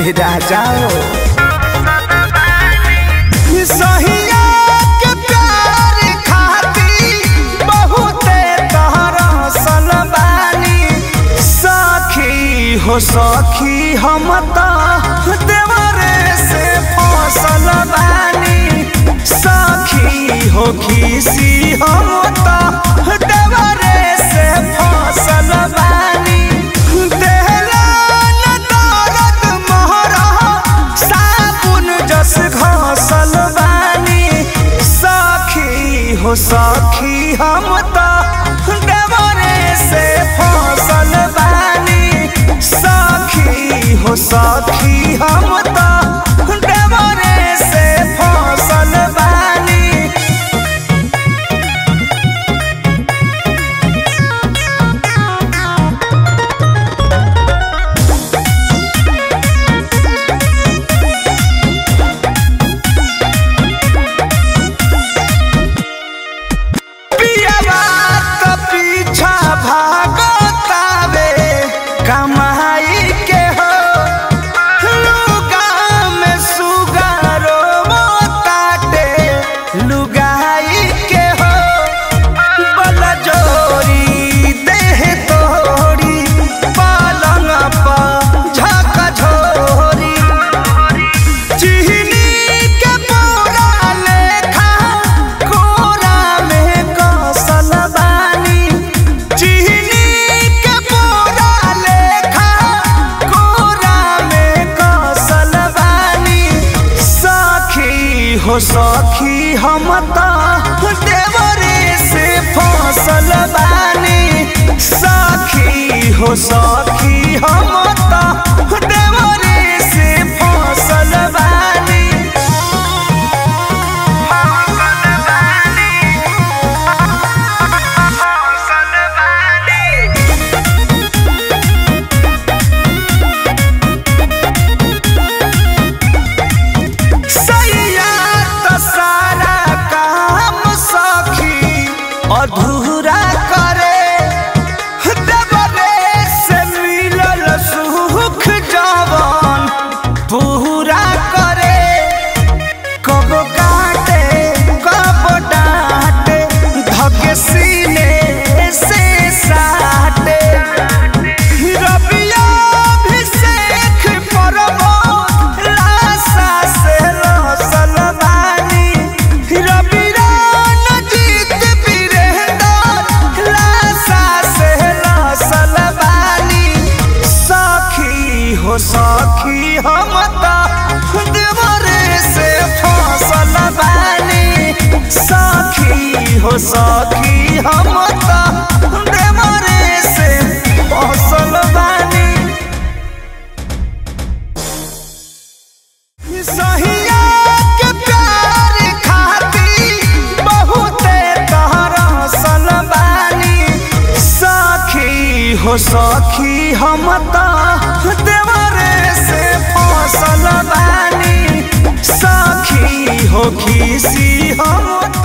राजा सहिया के प्यार खाती बहुते तरसल बानी सखी हो सखी हम त देवरे से फसल बानी सखी हो खीसी हम त देवरे से फसल बानी देहला न दर्द मोहरा साबुन जस घसल बानी सखी हो सखी हम त देवरे से फसल बानी सखी हो सखी हम त देवरे से फसल बानी पियवा त पीछा भागतावे कमाई के हो लुगा में सुगारो ताटे लुगाई के हो बल जोरी देह तोरी पलंग पर झक झोरी चिहनी के बोरा लेखा कोरा में कसल बानी चिहनी के बोरा लेखा कोरा में कसल बानी सखी हो सखी हम त देवरे से फसल बानी सखी हो सखी हम त देवरे से फसल बानी सैया त सारा काम सखी अधूरा करे देवरे से मिलल सुख जवन पूरा करे कब काटे कब डांटे धके सीने से साटे रबिया अभिषेक परबो लाशा से लसल बानी रबिया नजीत वीरेंद्र लाशा से लसल बानी सखी हो सखी हम त देवरे से फसल बानी सखी हो सखी हम त देवरे से फसल बानी सहिया के प्यार खाती बहुते तरसल बानी सखी हो सखी हम त देवरे से फसल बानी सखी हो खीसी हम त